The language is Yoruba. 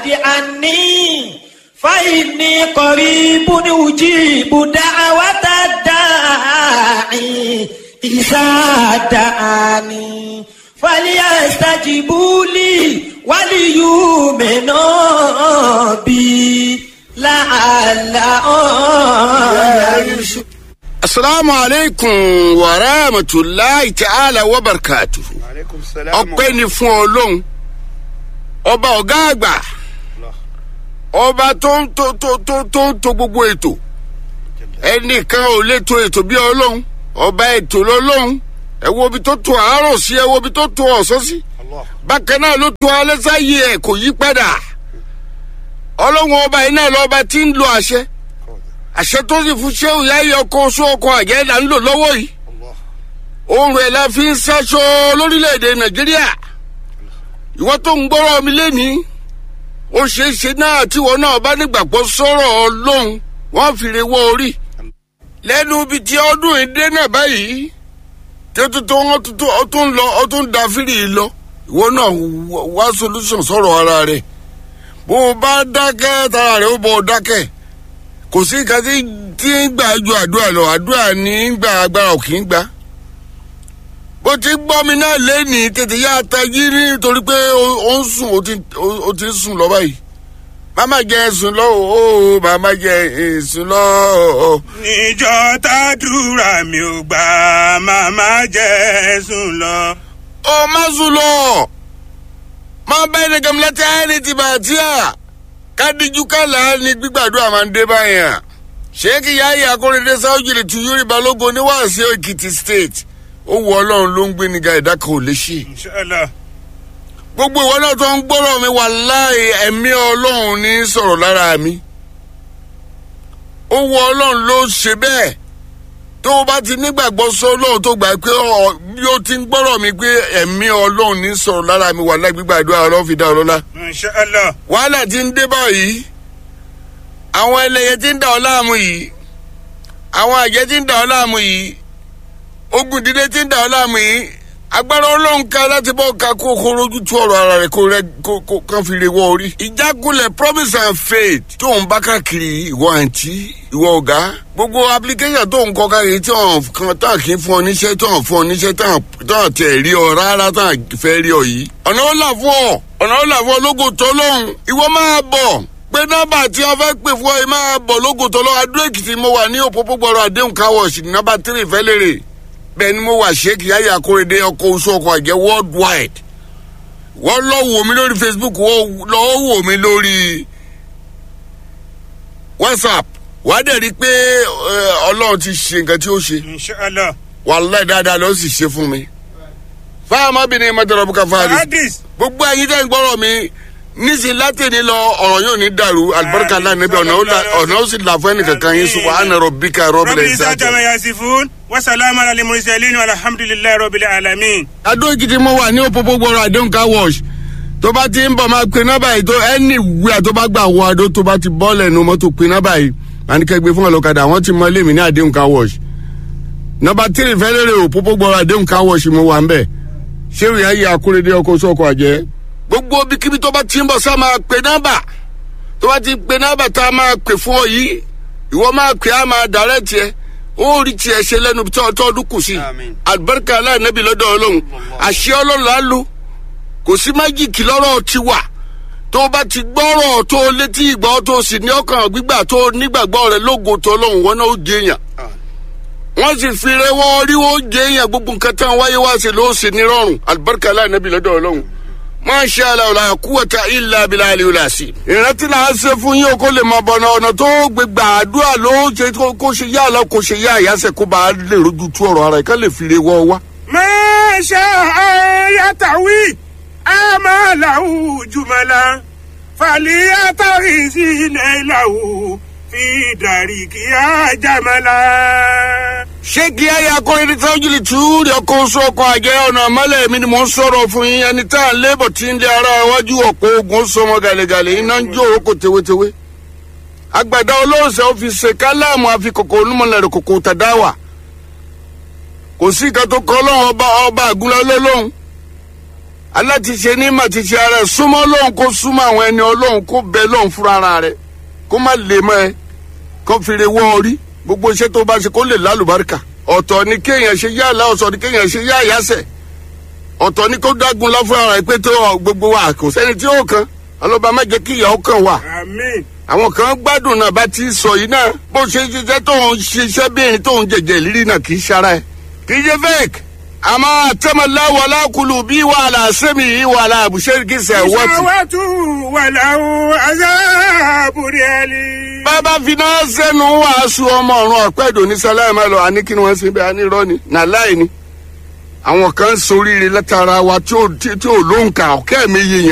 عني فإني قريب أجيب دعوة الداعي إذا دعاني فليستجيبوا لي وليؤمنوا بي لعلهم يرشدون asalaamu aleykum wa rahmatulahi ta'ala wa barakatu. aleykum salaam. ọpẹ́ ni fún ọlọ́run ọba ọ̀gá àgbà ọba tó ń tó tó tó tó ń to gbogbo ètò ẹnìkan ò lè to ètò bí ọlọ́run ọba ètò lọ́lọ́run ẹ wo ibi tó to àárọ̀ sí ẹ wo ibi tó to ọ̀sán sí Allah. bákan náà ló to alẹ́ sáyé ẹ̀ kò yí padà ọlọ́run ọba yìí náà lọ́ba tí ń lo àṣẹ àṣẹ tó sì fún ṣéwù yáyọ ọkọ oṣù ọkọ àjẹ́ là ń lò lọ́wọ́ yìí Allah. ohun ẹ̀ la fi ń ṣaṣọ lórílẹ̀‐èdè nàìjíríà ìwọ́n tó ń gbọ́rọ̀ mi lẹ́nìí ó ṣeé ṣe náà tíwọ́ náà bá nígbàgbọ́ sọ̀rọ̀ ọlọ́run wọ́n fi re wọ́ orí lẹ́nu ibi tí ọdún ìdè náà báyìí tí ó tún tó wọ́n tún tó ó tún lọ ó tún da fírì lọ ìwọ náà wá- wá solution sọ̀rọ̀ ara rẹ̀ bó o bá dákẹ́ tara rẹ̀ ó bọ̀ ọ́ dákẹ́ kò sí nǹkan tí tí ń gbà ju àdúrà lọ àdúrà ní ń gbà agbára ò kì í gbà bó ti gbọ́ mi náà lẹ́nìí tètè yá tají nítorí pé ó- ó ń sùn ó ti- ó- ó ti ń sùn lọ báyìí màmá jẹ sùn lọ o màmá jẹ sùn lọ o. níjọ́ tàdúrà mi ò gbà màmá jẹ́ sùn lọ. ó má sùn lọ má bá ẹni gàmìlẹ́tì ẹni ti bà tí a kádìjú kálá ni gbígbàdúrà máa ń dé báyà ṣéèkì yáyà akóredé sáwùjìlì tù yúrì balógun oníwàásù èkìtì state ó wọ ọlọ́run ló ń gbé níga ìdá kan ò lè ṣe inshallah. gbogbo ìwọ náà tó ń gbọ́rọ̀ mi wà láì ẹ̀mí ọlọ́run ní sọ̀rọ̀ lára mi ó wọ ọlọ́run ló ṣe bẹ́ẹ̀ tó o bá ti nígbàgbọ́ sọ ọlọ́run tó gbà pé ọ bí ó ti ń gbọ́rọ̀ mi pé ẹ̀mí ọlọ́run ní sọ̀rọ̀ lára mi wà láì gbígbàdúrà ọlọ́run fi dá ọ lọ́lá inshallah. wàhálà ti ń dé báyìí àwọn ẹlẹ́yẹ ti ń dà ọ́ láàmú yìí àwọn àjẹ́ ti ń dà ọ́ láàmú yìí ogun ìdílé ti ń dà ọ́ láàmú yìí agbára ọlọ́run ká láti bọ́ ká kó kó rojú tú ọ̀rọ̀ ara rẹ̀ kó rẹ̀ kó kó kán fi re wọ́ orí. ìjákulẹ̀ promise and faith tó ń bá káàkiri ìwọ àǹtí ìwọ ọ̀gá gbogbo application tó ń kọ káàkiri tí wọn kan tán kì í fún ọ níṣẹ́ tán fún ọ níṣẹ́ tán tán tẹ̀ rí ọ rárá tán fẹ́ rí ọ yìí. ọ̀nà ó là fún ọ ọ̀nà ó là fún ọ lógo tó lóhùn ìwọ máa bọ̀ pé nọ́mbà tí wọ́n fẹ́ pè fún ọ yìí máa bọ̀ lógo tó lọ́wọ́ adó èkìtì mo wà ní òpópó gbọ́dọ̀ àdéhùn káwọ̀ọ̀sì nọ́mbà tírì fẹ́ lérè bẹ́ẹ̀ ni mo wà sheik yaya akóredé ọkọ̀ oṣù ọkọ̀ àjẹ́ worldwide wọ́n lọ wò mí lórí facebook wọ́n lọ wò mí lórí whatsapp wàá dẹ̀ rí i pé eh, ọlọ́run ti ṣe nǹkan tí ó ṣe inshallah. wàhálà dáadáa ló sì ṣe fún mi. fáwọn ọmọbìnrin mọ́tòrò bùkà fáwọn hadith. gbogbo ẹyin tẹ́ ń gbọ́rọ̀ mi nísìnyí látẹ̀ni lọ ọ̀rọ̀ yóò ní dàrú alibarika ńlá níbi ọ̀nà ó la- ọ̀nà ó sì là fún ẹnìkankan yín subahana rabbika rabbil rabbi isa izzati. jama yasifun wasalaamu ala mursalin alhamdulilayi rabbil alamin. adó èkìtì mo wà ní òpópó gbọ́rọ̀ àdéhùn car wash tó bá ti ń bọ̀ máa pe nọ́bà yìí tó ẹni wíwà tó bá gbà wọ adó tó bá ti bọ́ọ̀lẹ̀ nu mọ́tò pe nọ́bà yìí àníkẹ́gbẹ́ fún ọlọ́kadà wọ́n ti mọ ilé mi ní àdéhùn car wash nọ́bà tírì fẹ́lẹ́rẹ́ òpópó gbọ́rọ̀ àdéhùn car wash mo wà ń bẹ̀ ṣé ìyá yìí akúrédé ọkọ̀ sọ́kọ̀ àjẹ́ gbogbo bíkíbi tó bá ti ń bọ̀ sá máa pe nọ́bà tó bá ti pe nọ́bà tá a máa pè fún ọ yìí ìwọ máa pè á máa dàrẹ́ tiẹ̀ ó rí tiẹ̀ ṣe lẹ́nu tí ọdún kù sí Àmín. alibarika aláìnábì lọ́dọ̀ ọlọ́run àṣẹ ọlọ́run á lò kò sí májìkì lọ́rọ̀ ti wà tó o bá ti gbọ́rọ̀ tó o létí ìgbọ́ tó o sì ní ọkàn gbígbà tó o nígbàgbọ́ rẹ lógo tó ọlọ́run wọn náà ó jẹ èèyàn wọ́n sì fi rẹwọ́ orí wọn ó jẹ èèyàn gbogbo nǹkan tán wáyé wá sí ló sì ní rọrùn alibarika aláìnábì lọ́dọ̀ ọlọ́run masha allah la kúwàtà ilà abilà aliwìlà sí. ìrántí là á ṣe fún yín o kó lè mọ bọ̀nà ọ̀nà tó gbé gbàdúrà ló ṣe kó- kó ṣe yá àlọ́ kó ṣe yá àyàsẹ̀ kó bá a lè rojú tú ọ̀rọ̀ ara ẹ̀ ká lè fi re wọ́ wá. masha yatawi amalahu jumala faliyatawi sinailahu fi darikiya jamala. ṣé kí ayé akọrin tí wọ́n jìlì tú rí ọkọ̀ oṣù ọkọ̀ àjẹ́ ọ̀nà àmọ́lẹ̀ mi ni mò ń sọ̀rọ̀ fún yín ẹni tá à ń lébọ̀ tí ń lé ara iwájú ọ̀pọ̀ ogun sọmọ gàlẹ́gàlẹ́ iná ń jó oko tewétewé. àgbàdo olóòṣè ó fi ṣe káláàmù àfikòkò onímọ̀lẹ́rẹ̀ kòkò tàdáwà. kò sí ìka tó kọ́ lọ́wọ́ ọba ọba àgúnlẹ̀ olólóhùn. alátiṣe ní mà ti ṣe ara ẹ̀ súnmọ́ lóhùn kó súnmọ́ àwọn ẹni ọlọ́hun kó bẹ lóhùn fúnra ara rẹ̀ kó má lè mọ́ ẹ kó fèrè wọ́ orí gbogbo iṣẹ́ tó bá ṣe kó lè lálùbáríkà ọ̀tọ̀ ni kéèyàn ṣe yá àlá ọ̀sọ̀ ni kéèyàn ṣe yá àyàsẹ̀ ọ̀tọ̀ ni kó dágun lọ fúnra rẹ̀ pé tó gbogbo wa kò sẹ́ni tí ó kan ọlọ́ba má jẹ́ kí ìyàwó kan wà àmín àwọn kan gbádùn náà bá ti sọ yìí náà bó ṣe ṣiṣẹ́ tó ń ṣiṣẹ́ bí ẹni tó ń jẹjẹ ìrírí náà kì í ṣara ẹ̀ kì í ṣe fake àmọ́ àtẹ́mọ̀lá wàlá kulu bí wàhálà sẹ́mi yìí wàhálà àbùṣe kì í ṣe wọ́tì. ìṣàwátú wàláwù azábùrẹ́lì. bàbá finá sẹ́nu wàásù ọmọ ọ̀run ọ̀pẹ́dùn ní sálámà lọ àní kí ni wọ́n ṣe bẹ́ẹ̀ àní irọ́ ni nàláì ni àwọn kan ń soríire látara wa tí ò tí ò lóǹkà ọ̀kẹ́ mi yìnyín